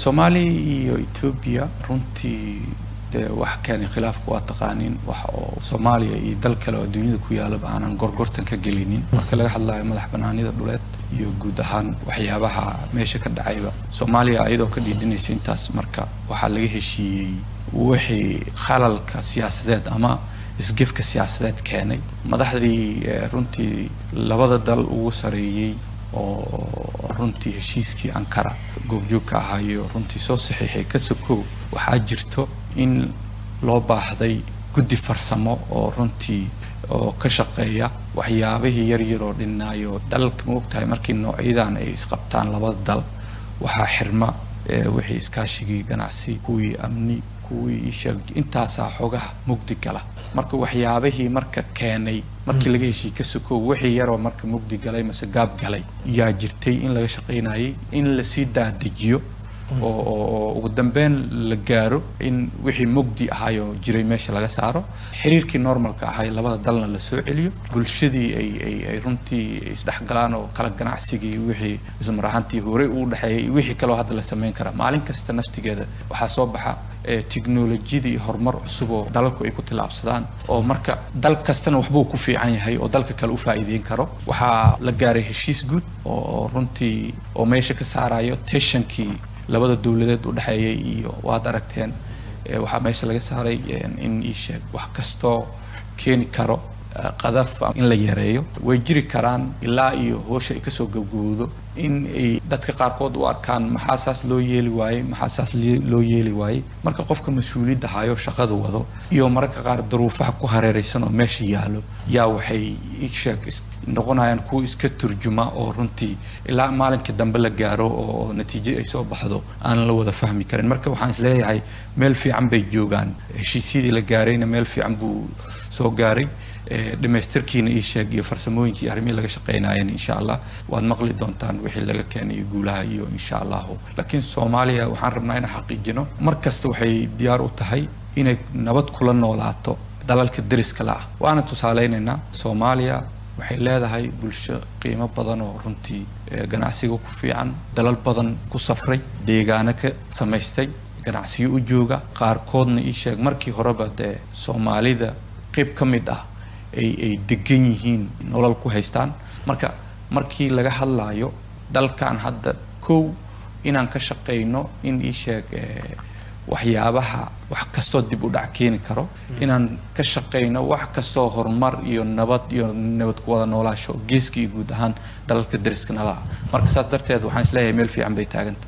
soomaaliya iyo etoobiya runtii dee wax keenay khilaafku waa taqaaniin wax oo soomaaliya iyo dal kale oo adduunyada ku yaalaba aanan gorgortan ka gelinin marka laga hadlayo madax banaanida dhuleed iyo guud ahaan waxyaabaha meesha ka dhacayba soomaaliya ayadoo ka dhiidhinaysa intaas marka waxaa laga heshiiyey wixii khalalka siyaasadeed ama isgefka siyaasadeed keenay madaxdii runtii labada dal ugu sareeyey oo runtii heshiiskii ankara goobjoogka ahaayo runtii soo saxiixay ka sokow waxaa jirto in loo baahday guddi farsamo oo runtii oo ka shaqeeya waxyaabihii yar yar oo dhinaayo dalalka ma ogtahay markii noocyadan ay isqabtaan labada dal waxaa xirma wixii iskaashigii ganacsi kuwii amni kuwii sheeg intaasaa xogaha mugdi gala marka waxyaabihii marka keenay markii laga heshii ka sokow wixii yaroo marka mugdi galay mase gaab galay yaa jirtay in laga shaqaynayay in lasii daadejiyo oo ugu dambeyn la gaaro in wixii mugdi ahaayoo jiray meesha laga saaro xiriirkii normalka ahay labada dalna la soo celiyo bulshadii ay ay ay runtii isdhexgalaan oo kala ganacsigii wixii ismarahantii horey uu dhexeeyay wixii kaloo hadda la samayn karaa maalin kasta naftigeeda waxaa soo baxa tiknolojiyadii horumar cusub oo dalalku ay ku tillaabsadaan oo marka dal kastana waxbuu ku fiican yahay oo dalka kale u faa'iideyn karo waxaa la gaaray heshiis guud oo runtii oo meesha ka saarayo teshankii labada dowladeed u dhexeeyay iyo waad aragteen waxaa meesha laga saaray in ii sheeg wax kastoo keeni karo qadaf in la yareeyo way jiri karaan ilaa iyo hoosha ay kasoo gabgowdo in ay dadka qaarkood u arkaan maxaa saas loo yeeli waayey maxaa saas loo yeeli waayey marka qofka mas-uuliyadda hayo shaqada wado iyo mararka qaar daruufaha ku hareeraysan oo meesha yaalo yaa waxay isheeg noqonayaan kuwa iska turjuma oo runtii ilaa maalinkii dambe la gaaro oo natiijo ay soo baxdo aan la wada fahmi karin marka waxaan isleeyahay meel fiican bay joogaan heshiisyadii la gaarayna meel fiican buu soo gaaray dhamaystirkiina ii sheeg iyo farsamooyinkii arrimihii laga shaqaynayeen insha allah waad maqli doontaan wixii laga keenayo guulaha iyo insha allahu laakiin soomaaliya waxaan rabnaa inaan xaqiijino mar kasta waxay diyaar u tahay inay nabad kula noolaato dalalka deriska la ah waana tusaaleynaynaa soomaaliya waxay leedahay bulsho qiimo badan oo runtii ganacsiga ku fiican dalal badan ku safray deegaano ka samaystay ganacsiyo u jooga qaarkoodna ii sheeg markii horeba dee soomaalida qayb ka mid ah ay ay degan yihiin nolol ku haystaan marka markii laga hadlaayo dalkan hadda kow inaan ka shaqayno in ii sheeg waxyaabaha wax kastoo dib u dhac keeni karo inaan ka shaqayno wax kastoo horumar iyo nabad iyo nabad ku wada noolaasho geeska iyo guud ahaan dalalka deriska nala ah marka saas darteed waxaan isleeyahay meel fiican bay taaganta